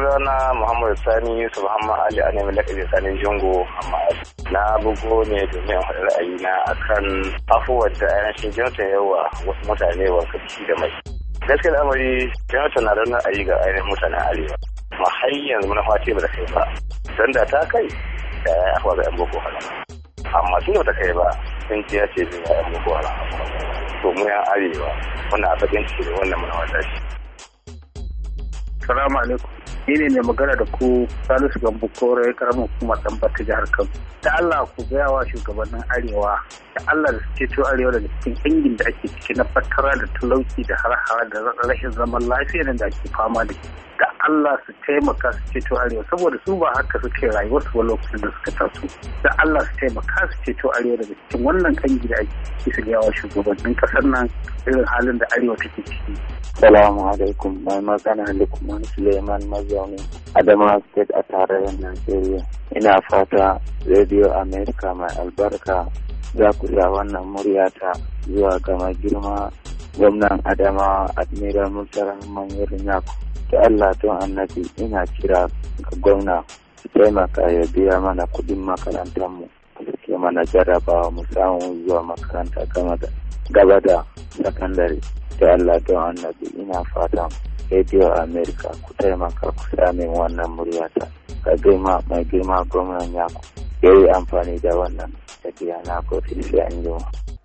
sunana Muhammad Sani Yusuf Muhammad Ali a nemi lakabi Sani Jungo Muhammad Na bugo ne domin haɗa ra'ayi na akan afuwar da ainihin Johnson yawa wasu mutane wanka ciki da mai. Gaskiya al'amari Johnson na da ra'ayi ga ainihin mutanen Arewa. Ma har yanzu muna fati ba da kai ba. Don da ta kai da ya afuwa ga 'yan Boko Haram. Amma tun da ta kai ba sun ce ya ce zai ga 'yan Boko Haram. To mu 'yan Arewa muna bakin ciki da wannan muna wata shi. Salamu alaikum. Ni ne mai magana da ku Salisu Gambo Kore karamin hukumar Dambata jihar Kano. Da Allah ku gaya wa shugabannin Arewa da Allah da suke cewa Arewa daga cikin ƙangin da ake ciki na fatara da talauci da har da rashin zaman lafiya da ake fama da shi. Da Allah su taimaka su ceto Arewa saboda su ba haka suke rayuwar su ba lokacin da suka taso. Da Allah su taimaka su ceto Arewa daga cikin wannan ƙangi da ake ciki su gaya wa shugabannin ƙasar nan irin halin da Arewa take ciki. Salamu alaikum mai magana Lukman Suleiman mazaunin Adamawa State a tarayyar Najeriya. Ina fata Radio America mai albarka za ku ja wannan muryata zuwa ga mai girma gwamnan Adamawa Admiral Murtala Manyan Yaku. Da Allah don annabi ina kira ga gwamna su taimaka ya biya mana kudin makarantarmu. Da ke mana jarabawa mu samu zuwa makaranta gaba da sakandare. da Allah don annabi ina fatan Radio America ku taimaka ku sami wannan muryata ka girma mai girma gwamnan yaku ya yi amfani da wannan tafiya na kofi sai an jima.